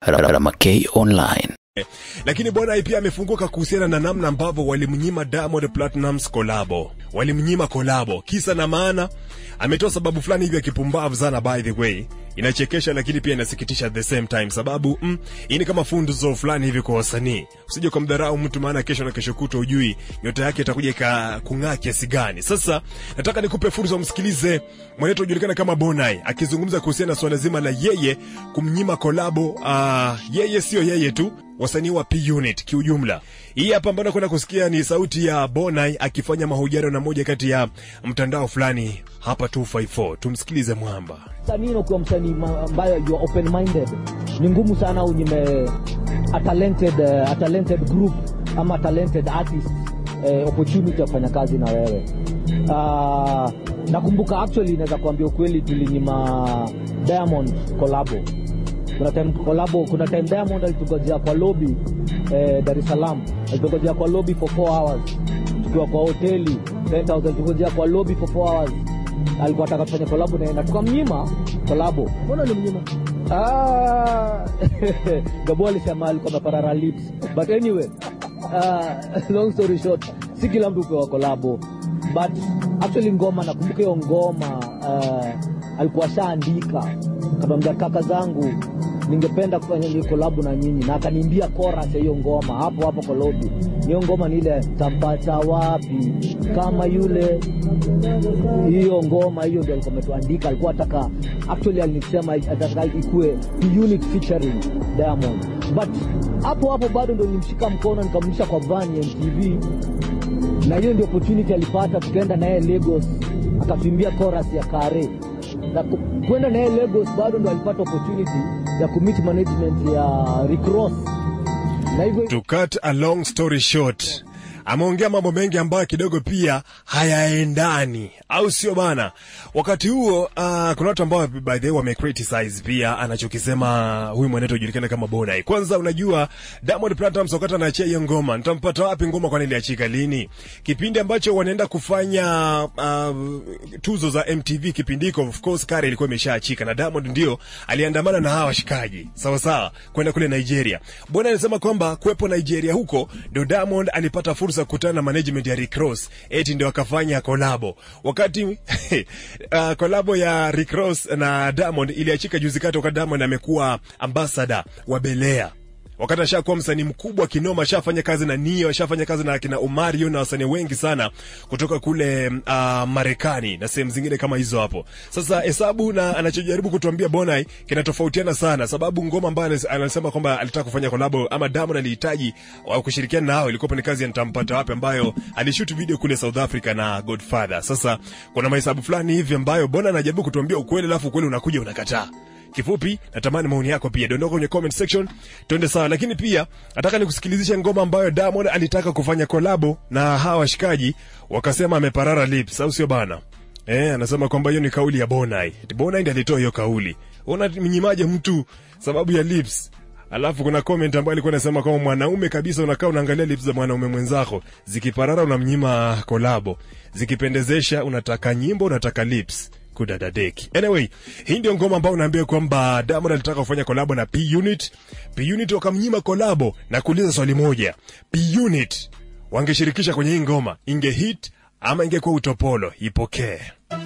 Ramakay Online. Lakini bwana pia amefunguka kuhusiana na namna ambavyo walimnyima Diamond Platnumz kolabo, walimnyima kolabo. Kisa na maana, ametoa sababu fulani hivi ya kipumbavu sana, by the way, inachekesha lakini pia inasikitisha at the same time, sababu mm, hii ni kama funzo fulani hivi kwa wasanii. Usije kumdharau mtu, maana kesho na kesho kutwa ujui nyota yake itakuja ika kung'aa kiasi gani. Sasa nataka nikupe fursa umsikilize mwanetu ujulikana kama Bonai akizungumza kuhusiana na swala zima la yeye kumnyima kolabo. Uh, yeye sio yeye tu wasanii wa P Unit kiujumla. Hii hapa ambayo nakwenda kusikia ni sauti ya Bonai akifanya mahojiano na moja kati ya mtandao fulani hapa 254. Tumsikilize mwamba. msanii unakuwa msanii ma- ambayo you are open minded ni ngumu sana unyime a talented, uh, a talented group ama talented artist eh, opportunity ya kufanya kazi na wewe uh, nakumbuka actually naweza kuambia ukweli tulinyima diamond kolabo kuna time kolabo kuna time diamond alitugojea kwa lobby eh, dar es salaam alitugojea kwa lobby for 4 hours tukiwa kwa hoteli 10000 tugojea kwa lobby for 4 hours alikuwa ataka tufanye kolabo naye na tukamnyima kolabo mbona ulimnyima Ah, Gabo alisema alikuwa ameparara lips but anyway uh, long story short si kila mtu upewa kolabo but actually ngoma nakumbuka hiyo ngoma uh, alikuwa ashaandika akatuambia kaka zangu ningependa kufanya hiyo kolabo na nyinyi na akaniimbia chorus ya hiyo ngoma hapo hapo kwa lobby hiyo ngoma ni ile tampata wapi kama yule hiyo ngoma hiyo ndio alikuwa ametuandika alikuwa ataka actually alisema ataka ikue unit featuring diamond but hapo hapo bado ndo nilimshika mkono nikamrudisha kwa van ya mtv na hiyo ndio opportunity alipata tukaenda naye lagos akatuimbia chorus ya kare na ku- kwenda naye lagos bado ndo alipata opportunity ya kumit management ya recross na hivyo To cut a long story short, ameongea mambo mengi ambayo kidogo pia hayaendani, au sio bana? Wakati huo uh, kuna watu ambao by the way wamecriticize pia anachokisema huyu mwanetu ujulikana kama Bonai. Kwanza unajua Diamond Platnumz wakati anaachia hiyo ngoma, nitampata wapi ngoma kwani iliachika lini? Kipindi ambacho wanaenda kufanya uh, tuzo za MTV kipindi hiko, of course Kare ilikuwa imeshaachika na Diamond ndio aliandamana na hawa washikaji sawa sawa kwenda kule Nigeria. Bwana anasema kwamba kuwepo Nigeria huko ndio Diamond alipata fursa kukutana na management ya Rick Ross, eti ndio akafanya kolabo. Wakati uh, kolabo ya Rick Ross na Diamond iliachika juzi kati, wakati Diamond amekuwa ambassador wa Belea wakati ashakuwa msanii mkubwa kinoma, ashafanya kazi na Nio, ashafanya kazi na akina Omario na wasanii wengi sana kutoka kule uh, Marekani na sehemu zingine kama hizo hapo. Sasa hesabu na anachojaribu kutuambia Bonai kinatofautiana sana, sababu ngoma ambayo anas- anasema kwamba alitaka kufanya kolabo ama Diamond alihitaji wa kushirikiana nao ilikuwa ni kazi ya nitampata wapi, ambayo alishoot video kule South Africa na Godfather. Sasa kuna mahesabu fulani hivi ambayo Bona anajaribu kutuambia ukweli, alafu ukweli unakuja unakataa kifupi natamani maoni yako pia dondoka kwenye comment section tuende sawa lakini pia nataka nikusikilizishe ngoma ambayo Diamond alitaka kufanya kolabo na hawa washikaji wakasema ameparara lips au sio bana eh anasema kwamba hiyo ni kauli ya Bonai Eti Bonai ndiye alitoa hiyo kauli unamnyimaje mtu sababu ya lips Alafu kuna comment ambayo ilikuwa inasema kwamba mwanaume kabisa unakaa unaangalia lips za mwanaume mwenzako zikiparara unamnyima kolabo, zikipendezesha unataka nyimbo, unataka lips kudadadeki. Anyway, hii ndio ngoma ambayo unaambia kwamba Diamond alitaka kufanya kolabo na P Unit. P Unit wakamnyima kolabo na kuuliza swali moja, P Unit wangeshirikisha kwenye hii ngoma inge hit ama ingekuwa utopolo? Ipokee.